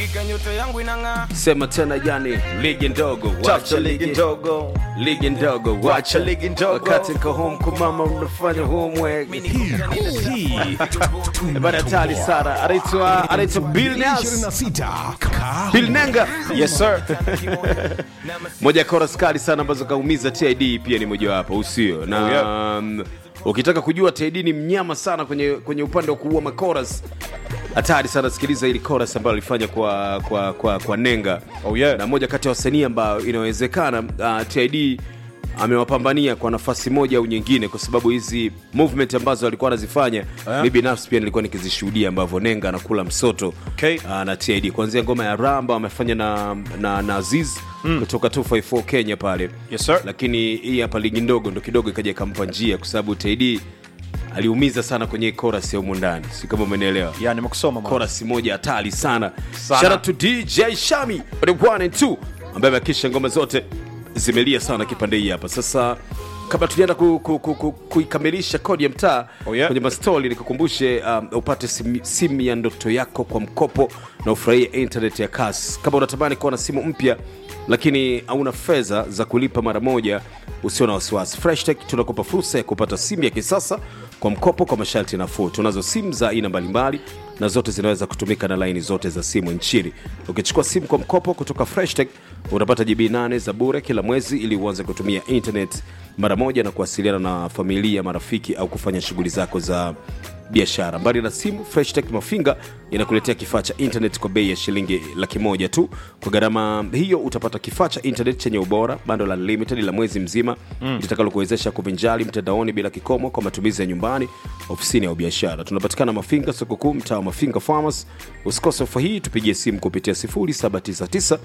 hakika nyota yangu inang'aa sema tena yani ligi ndogo tafuta ligi ndogo ligi ndogo Wacha ligi ndogo. wakati nko home kwa mama unafanya homework bana hatari sana anaitwa anaitwa Bill Nas 26 Kaa Bill Nenga yes sir moja ya chorus kali sana ambazo kaumiza TID pia ni mojawapo usio na Oh, yeah. um, ukitaka kujua TID ni mnyama sana kwenye, kwenye upande wa kuua makoras hatari sana sikiliza ili chorus ambayo alifanya kwa, kwa, kwa, kwa nenga Oh, yeah. na moja kati ya wasanii ambayo inawezekana uh, TID amewapambania kwa nafasi moja au nyingine kwa sababu hizi movement ambazo alikuwa anazifanya Yeah. mi binafsi pia nilikuwa nikizishuhudia ambavyo nenga anakula msoto Okay. uh, na TID kuanzia ngoma ya ramba amefanya na, na, na Aziz mm. kutoka 254 Kenya pale Yes, sir. lakini hii hapa ligi ndogo ndo kidogo ikaja ikampa njia kwa sababu TID aliumiza sana kwenye chorus ya humu ndani si kama umenielewa ya nimekusoma mwana. chorus moja hatari sana, Sana. Shout out to DJ Shami the one and two ambaye amehakikisha ngoma zote zimelia sana kipande hii hapa sasa kabla tujaenda ku, ku, ku, ku, kuikamilisha kodi ya mtaa Oh, yeah. kwenye mastori nikukumbushe um, upate simu, simu ya ndoto yako kwa mkopo na ufurahie internet ya kasi kama unatamani kuwa na simu mpya lakini hauna fedha za kulipa mara moja usio na wasiwasi freshtech tunakupa fursa ya kupata simu ya kisasa kwa mkopo kwa masharti nafuu tunazo simu za aina mbalimbali na zote zinaweza kutumika na laini zote za simu nchini ukichukua simu kwa mkopo kutoka freshtech utapata gb 8 za bure kila mwezi ili uanze kutumia internet mara moja na kuwasiliana na familia marafiki au kufanya shughuli zako za biashara mbali na simu freshtech mafinga inakuletea kifaa cha internet kwa bei ya shilingi laki moja tu kwa gharama hiyo utapata kifaa cha internet chenye ubora bando la limited la mwezi mzima mm. litakalokuwezesha kuvinjali mtandaoni bila kikomo kwa matumizi ya nyumbani ofisini au biashara tunapatikana mafinga soko kuu mtaa wa mafinga farmers usikose ofa hii tupigie simu kupitia 0799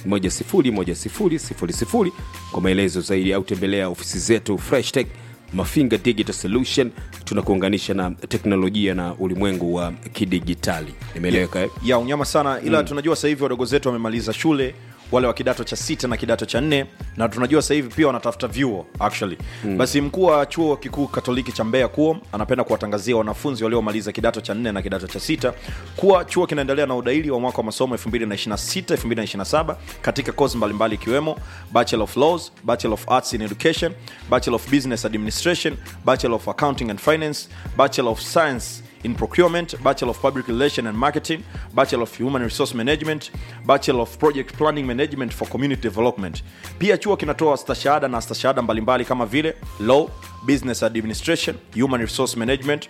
101000 kwa maelezo zaidi au tembelea ofisi zetu freshtech mafinga digital solution tunakuunganisha na teknolojia na ulimwengu wa kidigitali imeeleweka eh? ya unyama sana ila tunajua sasa hivi wadogo zetu wamemaliza shule wale wa kidato cha sita na kidato cha nne na tunajua sasa hivi pia wanatafuta vyuo actually mm. basi mkuu wa chuo kikuu katoliki cha mbeya kuo anapenda kuwatangazia wanafunzi waliomaliza kidato cha nne na kidato cha sita kuwa chuo kinaendelea na udaili wa mwaka wa masomo 2026 2027 katika kozi mbalimbali ikiwemo bachelor of laws bachelor of arts in education bachelor of business administration bachelor of accounting and finance bachelor of science in procurement, Bachelor of Public Relations and Marketing, Bachelor of Human Resource Management, Bachelor of Project Planning Management for Community Development. Pia chuo kinatoa stashahada na stashahada mbalimbali kama vile Law, Business Administration, Human Resource Management,